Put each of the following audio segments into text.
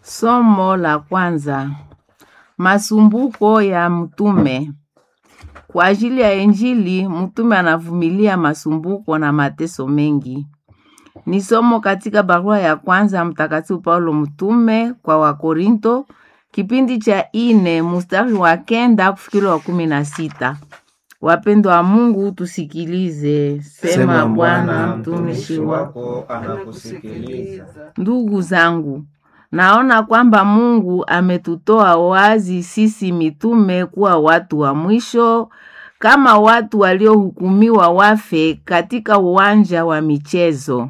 Somo la kwanza. Masumbuko ya mtume. Kwa ajili ya Injili, mtume anavumilia masumbuko na mateso mengi. Ni somo katika barua ya kwanza ya Mtakatifu Paulo mtume kwa Wakorinto, kipindi cha ine mstari wa kenda kufikiri wa kumi na sita. Wapendwa wa Mungu, tusikilize. Sema Bwana, mtumishi wako anakusikiliza. Ndugu zangu, naona kwamba Mungu ametutoa wazi sisi mitume kuwa watu wa mwisho, kama watu waliohukumiwa wafe katika uwanja wa michezo,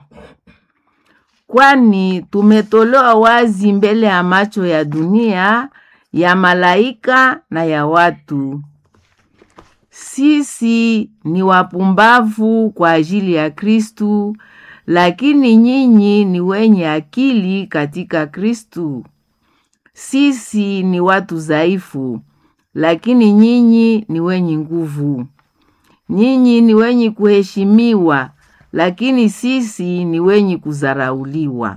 kwani tumetolewa wazi mbele ya macho ya dunia, ya malaika na ya watu. Sisi ni wapumbavu kwa ajili ya Kristu, lakini nyinyi ni wenye akili katika Kristu. Sisi ni watu dhaifu, lakini nyinyi ni wenye nguvu. Nyinyi ni wenye kuheshimiwa, lakini sisi ni wenye kudharauliwa.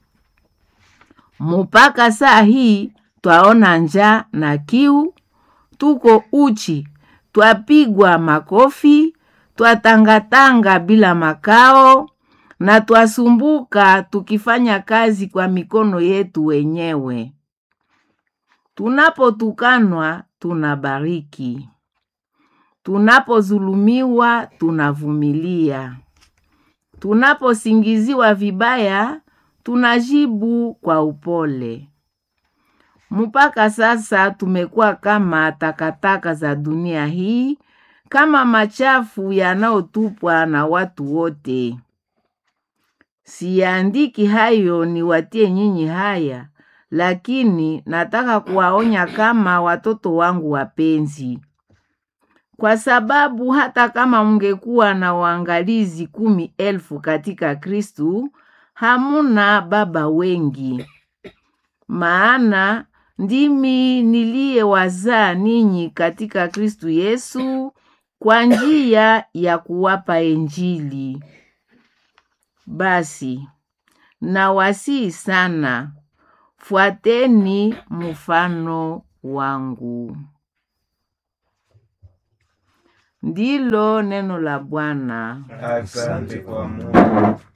Mupaka saa hii twaona njaa na kiu, tuko uchi, twapigwa makofi, twatangatanga bila makao na twasumbuka tukifanya kazi kwa mikono yetu wenyewe. Tunapotukanwa tunabariki, tunapozulumiwa tunavumilia, tunaposingiziwa vibaya tunajibu kwa upole. Mpaka sasa tumekuwa kama takataka za dunia hii, kama machafu yanayotupwa na watu wote. Siyaandiki hayo niwatie nyinyi haya, lakini nataka kuwaonya kama watoto wangu wapenzi, kwa sababu hata kama mungekuwa na waangalizi kumi elfu katika Kristu, hamuna baba wengi. Maana ndimi niliyewazaa ninyi katika Kristu Yesu kwa njia ya kuwapa Injili. Basi nawasihi sana, fuateni mfano wangu. Ndilo neno la Bwana. Asante kwa Mungu.